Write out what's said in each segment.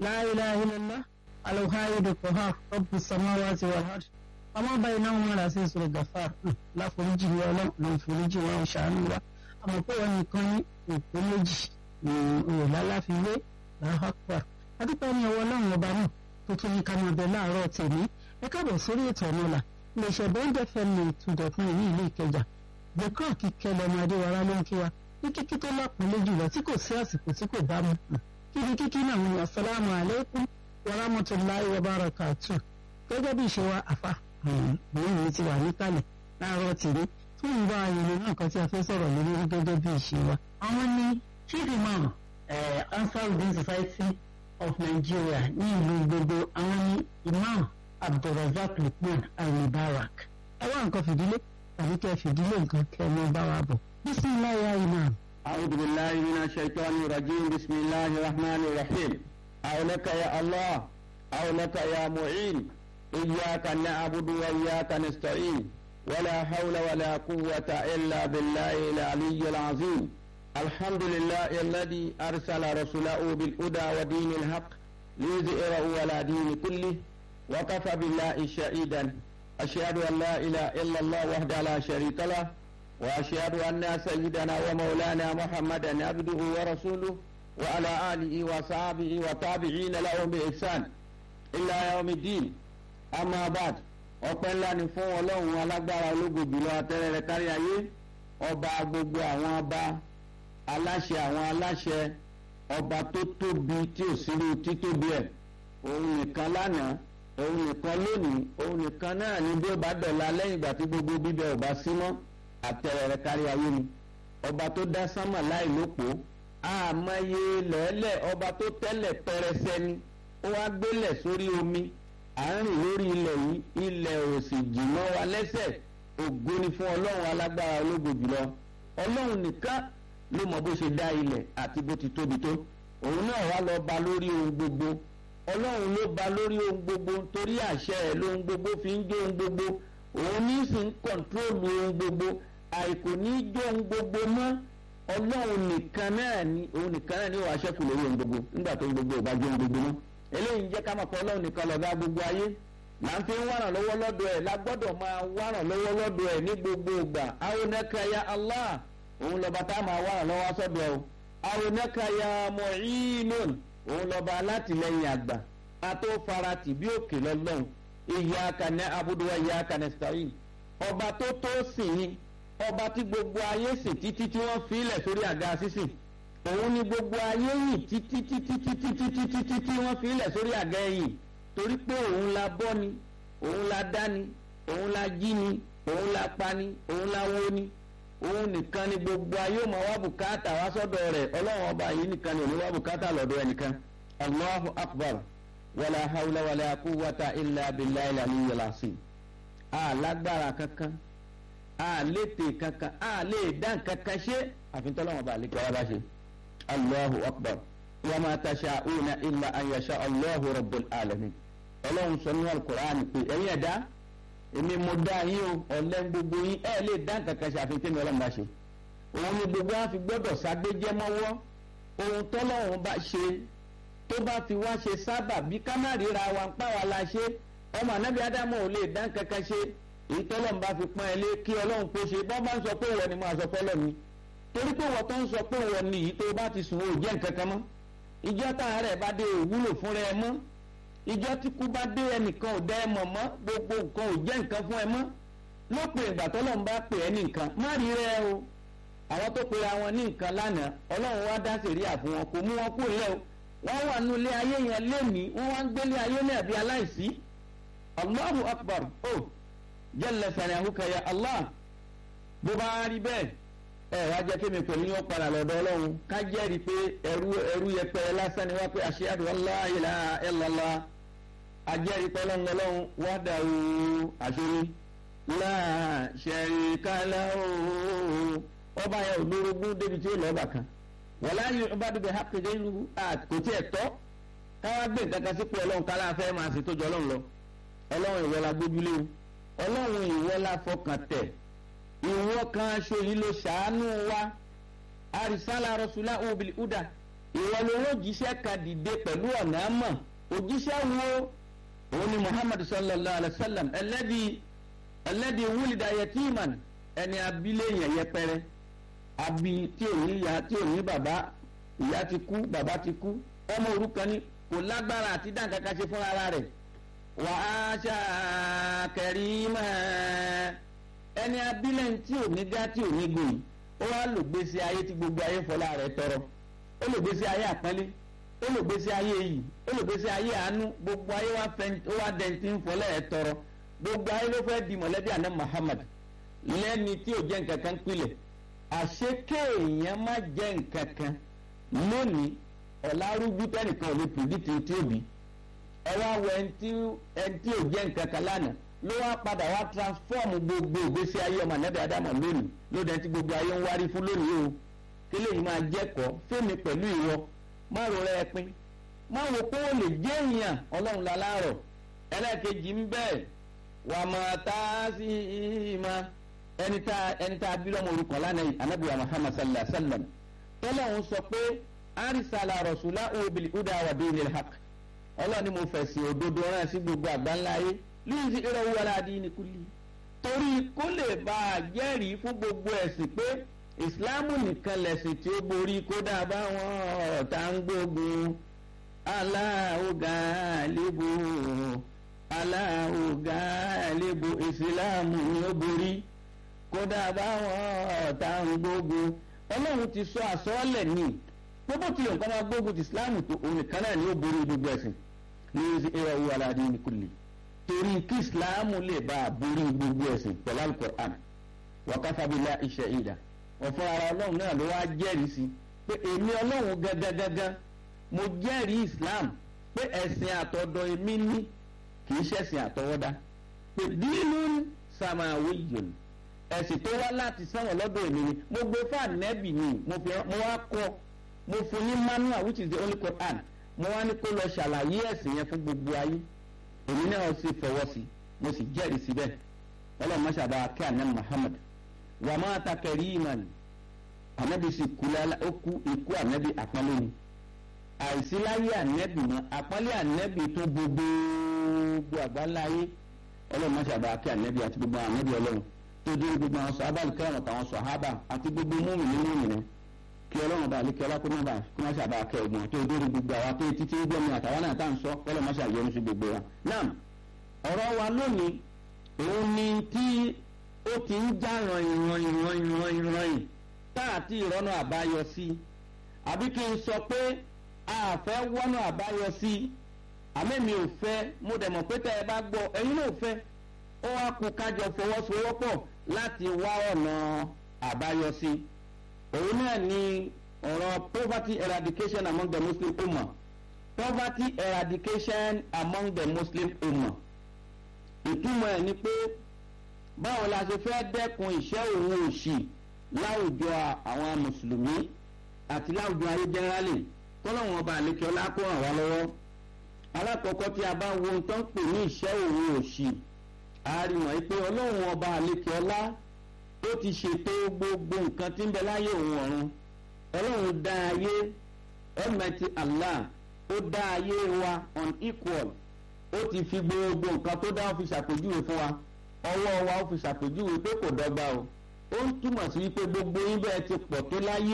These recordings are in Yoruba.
la ilaha illallah alhaidu qahhar rabbus samawati wal ard ọmọ báyìí náà wọn rà sí ìṣòro gafar láforíjì ní ọlọ́run ló ń foríjì wọn ṣàánú wa àmọ́ pé wọn nìkan ní òpó méjì òwò lálàfiwé làhàpà adúpẹ́ ní ọwọ́ ọlọ́run ọba náà tó tún ní ká máa bẹ láàárọ̀ tèmi ẹ káàbọ̀ sórí ètò ọ̀nà ọ̀la iléeṣẹ́ bẹ́ńdẹ̀ fẹ́mi ìtúndọ̀kùn ní ìlú ìkẹjà bùkọ́ kíkẹ́ lọ́mọ adéwárá ló ń kí wa ní kíkí tó lápọ̀nlé jùlọ tí kò sí àsìkò tí kò bá mu kíni kíkí náà ní asalaamu aleykum wa rahmatulahi wa barakatu gẹ́gẹ́ bí ìṣe wa àfa bóyá mi ti wà níkàlẹ̀ láàárọ̀ tèmi fún ìwà ayẹyẹ náà kan tí a fẹ́ sọ̀rọ̀ lórí gẹ́gẹ́ bí ìṣe wa. àwọn ní chief imam Ansarudeen Society of Nigeria ní ìlú gbogbo àwọn ní imam Abdulrazak Lukman Al-Mubarak. ẹ wá nǹkan fìdílé tàbí kẹ́ fìdílé nǹkan kẹ́ ẹ mọ bá wa bọ̀. bisimilayi ya imam. أعوذ بالله من الشيطان الرجيم بسم الله الرحمن الرحيم أولك يا الله أولك يا معين إياك نعبد وإياك نستعين ولا حول ولا قوة إلا بالله العلي العظيم الحمد لله الذي أرسل رسوله بالهدى ودين الحق ليظهره على دين كله وكفى بالله شهيدا أشهد أن لا إله إلا الله وحده لا شريك له وأشهد أن سيدنا ومولانا محمدا عبده ورسوله وعلى آله وصحبه وتابعين لهم بإحسان إلى يوم الدين أما بعد ọpẹ́ ńlá ni fún ọlọ́run alágbára ológo jùlọ atẹ́rẹ́rẹ́ kárí ayé ọba gbogbo àwọn ọba aláṣẹ àwọn aláṣẹ ọba tó tóbi tí ò sírú títóbi ẹ̀ òun nìkan lánàá òun nìkan lónìí òun nìkan náà ni bí ó bá dọ̀la lẹ́yìn ìgbà tí gbogbo bíbẹ ò bá sí mọ́ àtẹ̀rẹ̀rẹ̀ kárí ayé ni ọba tó dá sánmà láì lópo àmọye lẹ́lẹ̀ ọba tó tẹ́lẹ̀ pẹrẹsẹ ni ó wá gbélẹ̀ sórí omi à ń rìn lórí ilẹ̀ yìí ilẹ̀ ò sì jìnnà wa lẹ́sẹ̀ ògo ni fún ọlọ́run alágbára ológo jùlọ ọlọ́run nìkan ló mọ bó ṣe dá ilẹ̀ àti bó ti tóbi tó òun náà wá lọ ba lórí ohun gbogbo ọlọ́run ló ba lórí ohun gbogbo torí àṣẹ ẹ̀ lóhun gbogbo fi ń jó ohun gbogbo òun ní sì ń kọ̀ǹtrólù ohun gbogbo àìkò ní jó ohun gbogbo mọ́ ọlọ́run nìkan náà ni òun nìkan náà ni ó wàá ṣẹ́kù lórí ohun gbogbo nígbà tó ohun gbogbo ò bá jó ohun gbogbo mọ́ eléyìí ń jẹ́ ká máa kọ́ ọlọ́run nìkan lọ́gá gbogbo ayé là ń fi ń wárán lọ́wọ́ lọ́dọ̀ ẹ̀ la gbọ́dọ̀ máa wárán lọ́wọ́ lọ́dọ̀ ẹ̀ ní gbogbo ìgbà aronaka Allah òun lọ́ba tá a máa wárán lọ́wọ́ sọ́dọ̀ ẹ̀ o aronaka ya mu'inun òun lọ́ba alátìlẹ́yìn àgbà ató farati bí òkè lọ́lọ́run iyyaka na'budu wa iyyaka nasta'in ọba tó tó sìn yín ọba tí gbogbo ayé sìn títí tí wọ́n fi ilẹ̀ sórí àga sísìn òun ni gbogbo ayé yìí títí títí títí títí títí tí wọ́n fi ilẹ̀ sórí àga ẹ̀yìn torí pé òun la bọ́ ni òun la dá ni òun la jí ni òun la pa ni òun la wó ni òun nìkan ni gbogbo ayé ò máa wá bùkátà wá sọ́dọ̀ rẹ̀ ọlọ́run ọba yìí nìkan ni òun wá bùkátà lọ́dọ̀ ẹnìkan allahu akbar wàlá hawla wàlá quwwata illa billahi al-aliyyil azim alágbára kankan àlétè kankan àlè dán kankan ṣe àfihàn tọ́lọ́run ọba àlékè ọba bá ṣe allahu akbar wa ma tasha'una illa an yasha allahu rabbul alamin ọlọ́run sọ ní alukur'an pé ẹ̀yin ẹ̀dá èmi mo dá yín o ọ̀lẹ́ gbogbo yín ẹ̀ lè dá nǹkan kan ṣe àfi tẹ́mi ọlọ́run bá ṣe òun ni gbogbo wa fi gbọ́dọ̀ ságbéjẹ́ mọ́wọ́ ohun tọ́lọ́run bá ṣe tó bá fi wá ṣe sábà bí kámárìíra wa ń pa wá la ṣe ọmọ anábì ádámù ò lè dá nǹkan kan ṣe èyí tọ́lọ́run bá fi pọ́n ẹ lé kí ọlọ́run kó ṣe bọ́ bá ń sọ pé ìwọ ni máa sọ pé ọlọ́run ni torí pé wọ́n tó ń sọ pé ìwọ ni yìí tó bá ti sùn ó jẹ́ nǹkan kan mọ́ ìjọ táà rẹ̀ bá dé òwúlò fúnra ẹ mọ́ ìjọ tí kú bá dé ẹnìkan ò dá ẹ mọ̀ mọ́ gbogbo nǹkan ò jẹ́ nǹkan fún ẹ mọ́ lópin ìgbà tọ́lọ́run bá pè ẹ́ ní nǹkan má rí rẹ o àwọn tó pe àwọn ní nǹkan lánàá ọlọ́run wá dá sèríà fún wọn kò mú wọn kú ilé o wọ́n wà nínú ilé ayé yẹn lénìí wọ́n wá ń gbélé ayé náà bí aláìsí allahu akbar o jalla sanahuka ya allah bó bá rí bẹ́ẹ̀ ẹ wá jẹ́ kí mi pẹ̀lú yín ó padà lọ́dọ̀ ọlọ́run ká jẹ́rìí pé ẹrú ẹrú yẹpẹrẹ lásán ni wá pé ashhadu an la ilaha illallah ajẹ́rìí pé ọlọ́run ọlọ́run wahdahu àṣírí la sharika lahu ọba yẹn ò lórogún débi tí ó lọ́ọ̀bà kan wala yu'badu bihaqqi ghayruhu kò tí ẹ̀ tọ́ káwá gbé nǹkan kan sípò ọlọ́run kálá fẹ́ máa sì tó jọ ọlọ́run lọ ọlọ́run ìwọ la gbójúlé o ọlọ́run ìwọ la fọkàn tẹ̀ ìwọ kan aṣọ yìí ló ṣàánú wa arisala rasula obìnrin uda ìwọ ló ń òjíṣẹ́ kan dìde pẹ̀lú ọ̀nà àmọ̀ òjíṣẹ́ wo òun ni muhammad sallallahu alayhi wa sallam ẹlẹ́dì ẹlẹ́dì wúlìdà yẹtìmán ẹni abilé yẹn yẹpẹrẹ abi tí ò ní ìyá tí ò ní bàbá ìyá ti kú bàbá ti kú ọmọ òrukàn ni kò lágbára àti dáǹkàkà ṣe fún ara rẹ̀ wà á ṣàkẹ́rì mọ́ ẹni abilé tí ò ní gá tí ò ní gbòyìn ó wá lò gbèsè ayé tí gbogbo ayé fọlá rẹ̀ tọrọ ó lò gbèsè ayé àpọ́nlé ó lò gbèsè ayé yìí ó lò gbèsè ayé àánú gbogbo ayé wá fẹ́ ó wá dẹ̀ntì ń fọlá ẹ̀ tọrọ gbogbo ayé ló fẹ́ di mọ̀lẹ́bí àná Muhammad lẹ́ni tí ò jẹ́ nǹkan kan pilẹ̀ àṣé kéèyàn má jẹ́ nǹkan kan lónìí ọ̀làrújú tẹ́nìkan ò lè pìrìdìtì tí ó bí ẹ wá wọ ẹni tí ò jẹ́ nǹkan kan lánàá ló wá padà wá transform gbogbo ìgbésí ayé ọmọ ànábì Ádámù lónìí lóde tí gbogbo ayé ń wárí fún lónìí o kílè yìí máa jẹ́kọ̀ọ́ fẹ́mi pẹ̀lú ìwọ má ro rẹ pin má wo pé ó lè jẹ́ èèyàn ọlọ́run láláàrọ̀ ẹlẹ́ẹ̀kejì ń bẹ́ẹ̀ wà máa tá a sí i ma ẹni tá ẹni tá a bí lọ́mọ orúkọ lánàá yìí anabi wa muhammad sallallahu alayhi wa sallam tọ́lá òun sọ pé arisala rasula obìnrin uda wa dinil haq ọlọ́run ni mo fẹ̀sì òdodo rán sí gbogbo àgbáńlá yìí lóyún sí ìrọ̀ wọlé adini kulli torí kó lè bá a jẹ́rìí fún gbogbo ẹ̀sìn pé ìsìláàmù nìkan lẹ̀sìn tí ó borí kódà báwọn ọ̀tá ń gbógun Allahu galibu Allahu galibu ìsìláàmù ni ó borí kódà báwọn ọ̀tá ń gbógun ọlọ́run ti sọ àsọ́ọ́lẹ̀ ní gbogbo tí nǹkan máa gbógun ti ìsìláàmù tó òun nìkan náà ni ó borí gbogbo ẹ̀sìn ní ìrọ̀ wọ aládé ní kulli torí kí ìsìláàmù lè bá a borí gbogbo ẹ̀sìn pẹ̀lú alukur'an wàkàfà billahi shahida ọ̀fọ̀ ara ọlọ́run náà ló wá jẹ́rìí sí pé èmi ọlọ́run gangan mo jẹ́rìí islam pé ẹ̀sìn àtọ̀dọ̀ èmi ní kì í ṣẹ̀sìn àtọwọ́dá pé dínú samawiyyun ẹ̀sìn tó wá láti sánwọ̀n lọ́dọ̀ èmi ni mo gbé fún ànẹ́bì ni mo wá kọ́ mo fún ní manual which is the only Quran mo wá ní kó lọ ṣàlàyé ẹ̀sìn yẹn fún gbogbo ayé èmi náà sì fọwọ́ sí mo sì jẹ́rìí síbẹ̀ ọlọ́run máṣàbá kí àná Muhammad wà máa ta kẹrìmàn anabi sì kú lálá ó kú ikú anabi àpọ́nlé ni àìsí láyé anabi mọ́ àpọ́nlé anabi tó gbogbo àgbáláyé ọlọ́run máa ṣàbà kí anabi àti gbogbo anabi ọlọ́run tó dé gbogbo àwọn sọ abáàlì kẹrìn àtàwọn sọ hábà àti gbogbo múmìnì múmìnì kí ọlọ́run bá àlékẹ́ ọlá kó má bàa kó má ṣàbà kẹ ọgbọ̀n tó dé gbogbo àwọn tó títí ń gbọ́mi àtàwọn náà tá à ń sọ ọlọ́run má ṣàyẹnu sí gbogbo wa. náà ọ̀rọ̀ wa lónìí òun ni tí ó ti ń já rànyìn rànyìn rànyìn rànyìn rànyìn tá àti ìrọ́nà àbáyọ sí àbí kí n sọ pé a fẹ́ wọ́nà àbáyọ sí àmẹ́mi ò fẹ́ mo dẹ̀ mọ̀ pé tẹ́ ẹ bá gbọ́ ẹ̀yin náà fẹ́ ó wá kú kájọ fọwọ́sowọ́pọ̀ láti wá ọ̀nà àbáyọ sí òun náà ni ọ̀rọ̀ poverty eradication among the Muslim ummah poverty eradication among the Muslim ummah ìtumọ̀ ẹ̀ ni pé báwo la ṣe fẹ́ dẹ́kun ìṣẹ́ òun òṣì láwùjọ àwọn mùsùlùmí àti láwùjọ ayé jẹ́rálì tọ́lọ́wọ́n ọba àlekè ọlá kó ràn wá lọ́wọ́ alákọ̀ọ́kọ́ tí a bá wo ohun tó ń pè ní ìṣẹ́ òun òṣì a rí wọ̀nyí pé ọlọ́run ọba àlekè ọlá ó ti ṣètò gbogbo nǹkan tí ń bẹ láyé òun ọ̀run ọlọ́run dá ayé Almighty Allah ó dá ayé wa unequal ó ti fi gbogbo nǹkan tó dá ó fi ṣàpèjúwe fún wa ọwọ́ wa ó fi ṣàpèjúwe pé kò dọ́gba o ó ń túmọ̀ sí wípé gbogbo yín bẹ́ẹ̀ ti pọ̀ tó láyé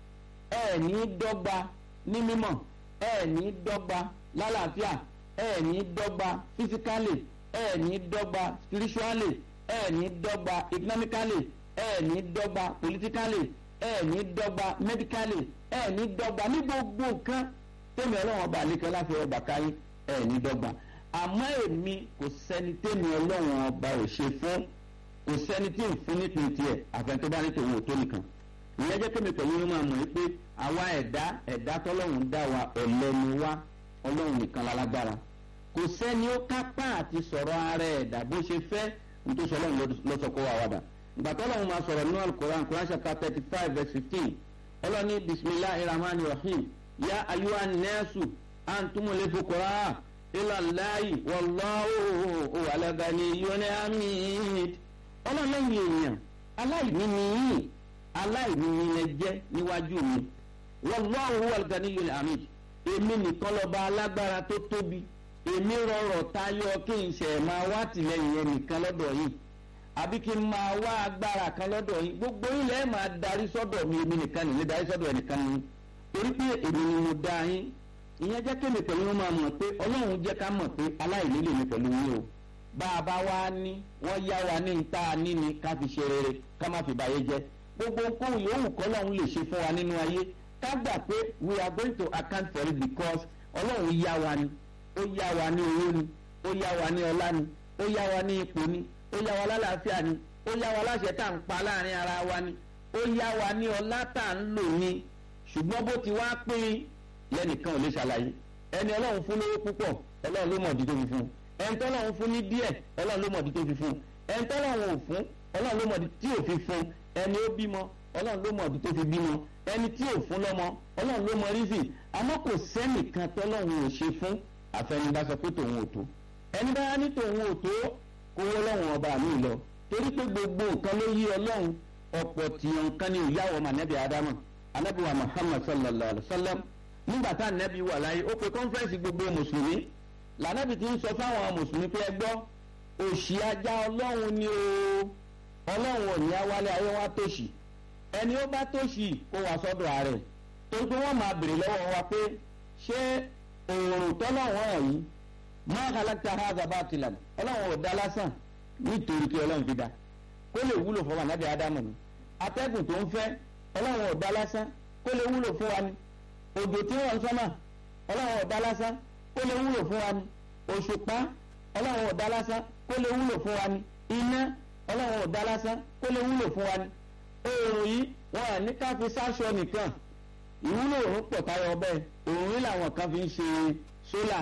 ẹ ní dọ́gba ní mímọ̀ ẹ ní dọ́gba lálàáfíà ẹ ní dọ́gba physically ẹ ní dọ́gba spiritually ẹ ní dọ́gba economically ẹ ní dọ́gba politically ẹ ní dọ́gba medically ẹ ní dọ́gba ní gbogbo nǹkan tẹ́mi ọlọ́run ọba àlekẹ́ láfi ọgbà káyé ẹ ní dọ́gba àmọ́ èmi kò sẹ́ni tẹ́mi ọlọ́run ọba ò ṣe fún kò sẹ́ni tí ń fún nípìn tiẹ̀ àfẹn tó bá ní tòun ò tó nìkan ìyẹn jẹ́ kémi pẹ̀lú yín máa mọ̀ pé àwa ẹ̀dá ẹ̀dá tọ́lọ́run dá wa ọ̀lẹ ni wá ọlọ́run nìkan lálágbára kò sẹ́ni ó kápá àti sọ̀rọ̀ ara ẹ̀dá bó ṣe fẹ́ nítorí ọlọ́run lọ́sọ̀kọ́ wa wàdà ìgbà tọ́lọ́run máa sọ̀rọ̀ nínú alukoran koran chapter thirty five verse fifteen ọlọ́ni bisimilahi rahman rahim ya ayuwa nẹ́ẹ̀sù antumule fukura ilalayi wallahu walagani yoni amid ọlọ́lẹ́yìn èèyàn aláìní ni yín aláìní ni ẹ jẹ́ níwájú mi wallahu huwal ganiyyul hamid èmi nìkan lọ́ba alágbára tó tóbi èmi rọrọ̀ tayọ kí n ṣe máa wá tìlẹ́yìn yẹn nìkan lọ́dọ̀ yìí àbí kí n máa wá agbára kan lọ́dọ̀ yìí gbogbo ilẹ̀ máa darí sọ́dọ̀ mi èmi nìkan nìyí darí sọ́dọ̀ ẹnìkan nìyí torí pé èmi ni mo dá yín ìyẹn jẹ́ kémi pẹ̀lú wọn máa mọ̀ pé ọlọ́run jẹ́ ká mọ̀ pé aláìní lèmi pẹ̀lú yín o bá a bá wá ní wọ́n yá wa ní ta níní ká fi ṣe rere ká má fi báyé jẹ́ gbogbo nǹkan yòówù kọ́lọ́run lè ṣe fún wa nínú ayé ká gbà pé we are going to account for it because ọlọ́run yá wa ni ó yá wa ní owó ni ó yá wa ní ọlá ni ó yá wa ní ipò ni ó yá wa lálàáfíà ni ó yá wa láṣẹ tá à ń pa láàrin ara wa ni ó yá wa ní ọlá tá à ń lò ni ṣùgbọ́n bó ti wá pín lẹ́nìkan ò lè ṣàlàyé ẹni ọlọ́run fún lówó púpọ̀ ọlọ́run ló mọ̀ ọ̀dí tó fi fún ẹni tọ́lọ́run fún ní díẹ̀ ọlọ́run ló mọ̀ ọ̀dí tó fi fún ẹni tọ́lọ́run ò fún ọlọ́run ló mọ̀ ọ̀dí tí ò fi fún ẹni ó bímọ ọlọ́run ló mọ̀ ọ̀dí tó fi bímọ ẹni tí ò fún lọ́mọ ọlọ́run ló mọ̀ rízì àmọ́ kò sẹ́nìkan tọ́lọ́run ò ṣe fún àfẹnudá sọ pé tòun ò tó ẹni bá ní tòun ò tó kó wọ́lọ́run ọba mi lọ torí pé gbogbo nǹkan ló yí ọlọ́run ọ̀pọ̀ tìyàn nǹkan ni ìyáwó mànẹ́bí ádámù anabi wa muhammad sallallahu alaihi wa sallam nígbà tá anabi wà láyé ó pe kọ́nfẹ́rẹ́nsì gbogbo mùsùlùmí lànàbì ti ń sọ fáwọn mùsùlùmí pé ẹ gbọ́ òṣì ajá ọlọ́run ni o ọlọ́run ò ní awálé ayé wa tòṣì ẹni ó bá tòṣì kó wá sọ́dọ̀ ààrẹ torí pé wọ́n máa bèrè lọ́wọ́ wa pé ṣé òòrùn tọ́lọ́wọ́n ẹ̀ yìí máa halakta haza batilan ọlọ́run ò dá lásán nítorí kí ọlọ́run fi dá kó lè wúlò fún wa nábì ádámù ni atẹ́gùn tó ń fẹ́ ọlọ́run ọ̀dá lásán kó lè wúlò fún wa ni òjò tí wọ́n ń sọ́mà ọlọ́run ọ̀dá lásán kó lè wúlò fún wa ni òṣùpá ọlọ́run ọ̀dá lásán kó lè wúlò fún wa ni iná ọlọ́run ọ̀dá lásán kó lè wúlò fún wa ni oòrùn yìí wọn à ní ká fi sáṣọ nìkan ìwúlò òórùn pọ̀ táyọ̀ ọbẹ̀ òórùn yìí làwọn kan fi ń ṣe sólà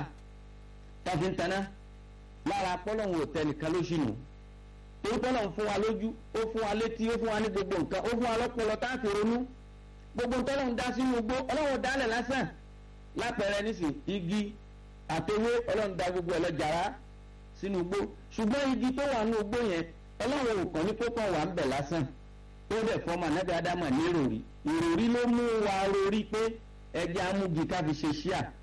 tá fi ń taná lára pọ́lọ́hún òtẹ́ nìkan ló ṣì nù torí pọ́lọ́hún fún wa lójú ó fún wa létí ó fún wa ní gbogbo nǹkan ó fún wa lọ́pọlọ tá a fi ronú gbogbo tọ́lọ́hún dá sínú igbó ọlọ́run dálẹ̀ lásán lápẹẹrẹ nísìn igi àtẹwé ọlọ́run dá gbogbo ẹ̀ lọ́jàrá sínú igbó ṣùgbọ́n igi tó wà nínú igbó yẹn ọlọ́run ò kàn ní kó kàn wà ń bẹ̀ lásán ó dẹ̀ fọ́mọ anábì ádámà ní ìròrí ìròrí ló mú wa rorí pé ẹjẹ́ amúgi ká fi ṣe ṣíà